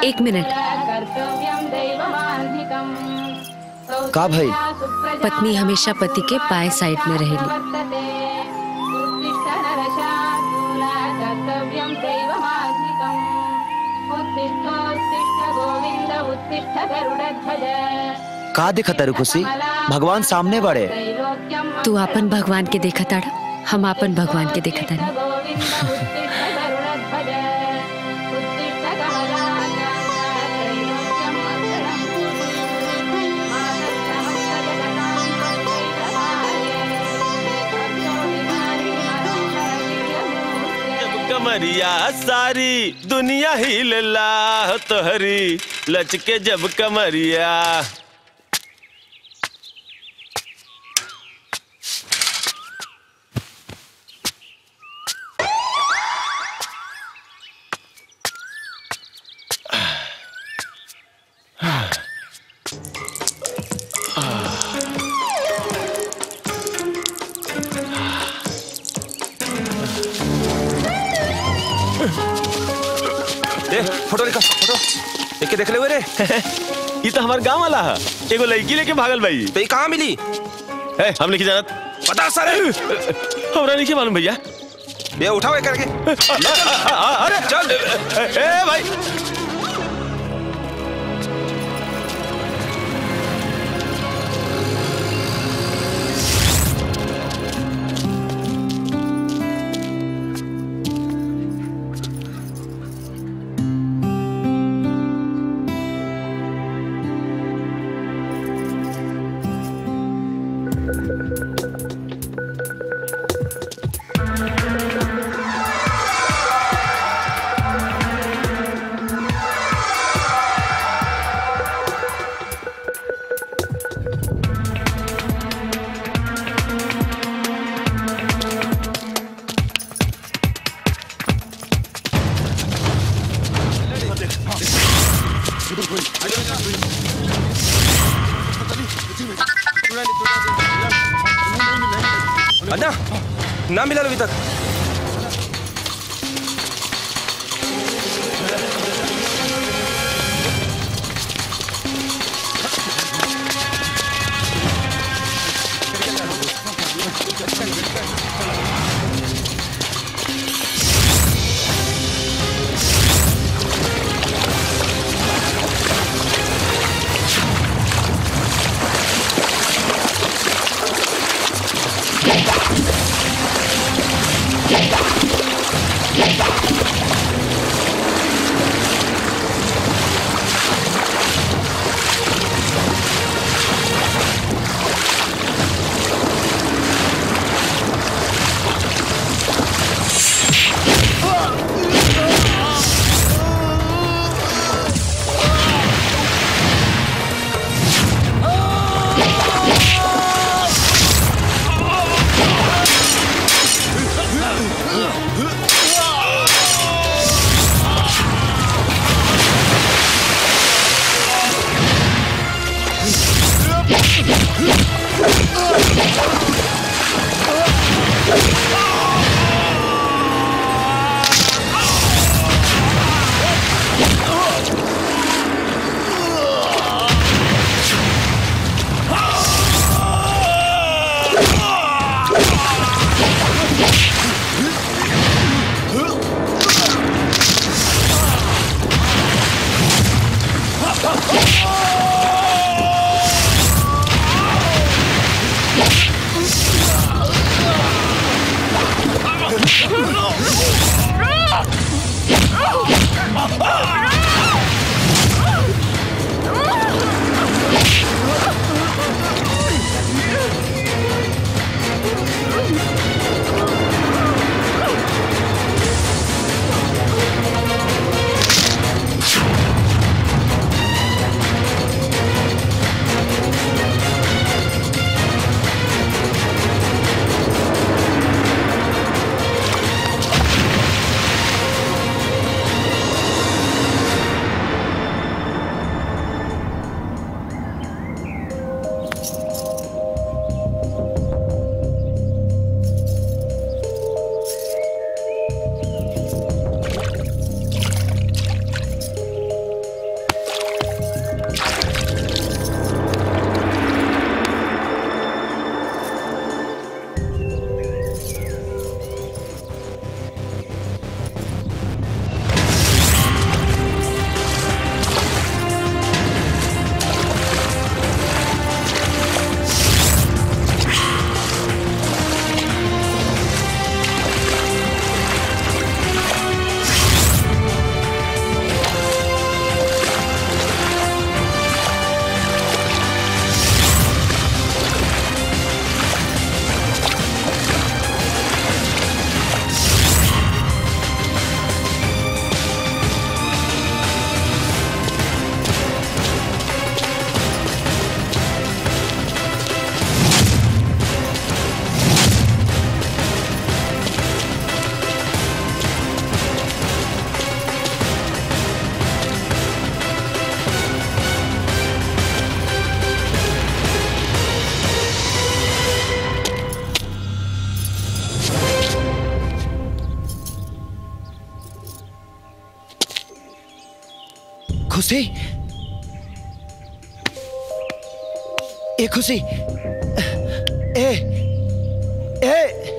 एक मिनट का भाई पत्नी हमेशा पति के बाएं साइड में रहेली का दिखा तारू खुशी भगवान सामने बड़े तू अपन भगवान के देखा ताड़ा हम अपन भगवान के देखा तानी कमरिया सारी दुनिया हिलला तोहरी लचके जब कमरिया दे फोटो निकाल फोटो देख के देख ले रे ये तो हमारे गांव वाला है एगो लड़की लेके भागल भाई तो ये कहाँ मिली है हम नहीं जानत पता सारे हमरा नहीं मालूम भैया ये उठाओ ये करके अरे चल ए भाई अन्ना ना मिला अभी तक खुशी ए खुशी ए ए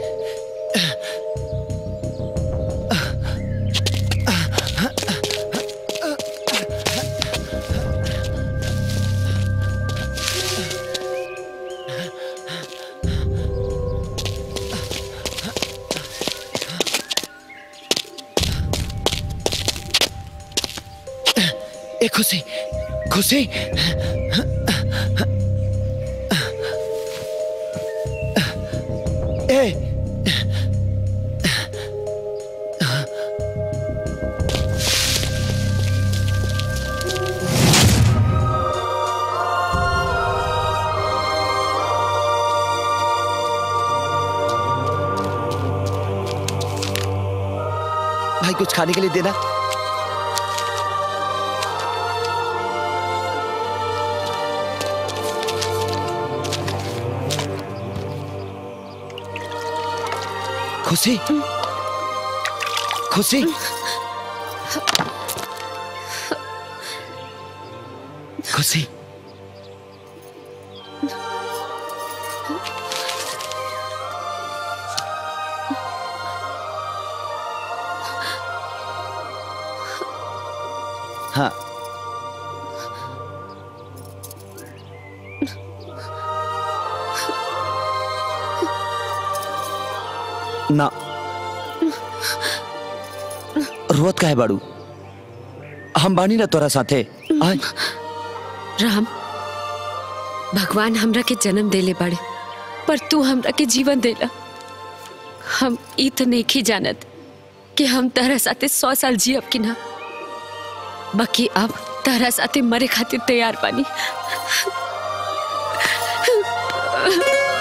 ए खुशी खुशी ए भाई कुछ खाने के लिए देना खुशी खुशी खुशी हाँ ना रोत का है बाड़ू हम बानी ना तोरा साथे आय राम भगवान हमरा के जन्म देले बाड़े पर तू हमरा के जीवन देला हम ई तो नहीं जानत कि हम तारा साथे सौ साल जियब कि ना बाकी अब तारा साथे मरे खातिर तैयार बानी